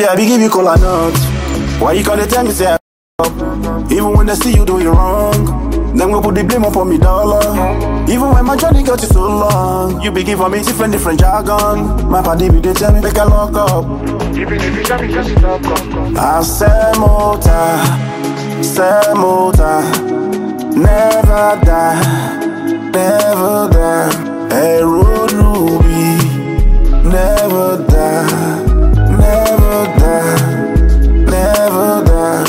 Baby, I be give you cola nuts. Why you gonna tell me say I up? Even when they see you do it wrong, them go put the blame up on me dollar. Even when my journey got you so long, you be giving me different different jargon. My body be they tell me make I lock up. Even if you tell me just stop, come, come. I say motor, say motor, never die, never die. Hey, road ruby, never die, never die, never die.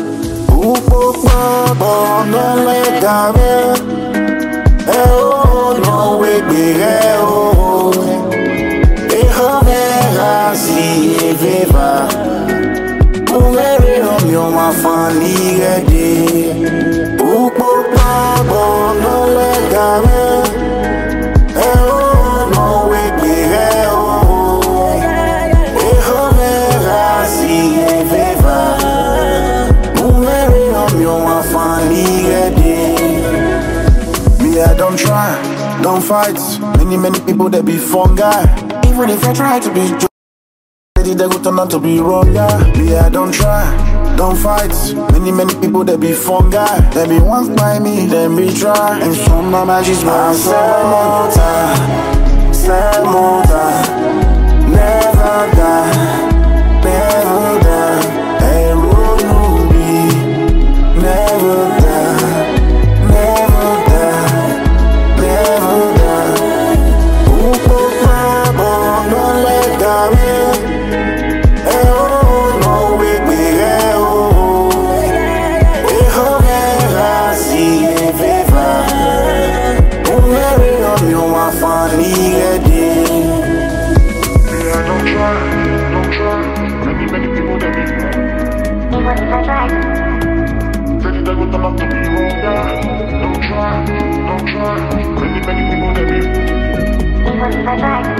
Upopo bono le gabe, eh oh no we gbere oh, eh oh vera si e viva. Umere omi o ma fan ligede Upo pabo no le game E o no we gbere o E ho me rasi e veva Umere omi o ma fan ligede Me I don't try, don't fight Many many people that be fungi Even if I try to be Lady, they go turn out to be wrong, yeah. Me, I don't try, don't fight. Many, many people that be fungi. They be once by me, then be try. And some my magic's my Samota, Samota, never die, never die. Hey, Ruby, never die, never die, never die. Upo pabo, no let go. Eh oh, no we gbere o. Eh oh, vera si e viva. Umere omi o ma fan ligede. Me, I don't try, don't try. Many, many people that be Even if I try, Lady, they go turn out to be wrong, yeah. Don't try, don't try. Many, many people that be even if I try.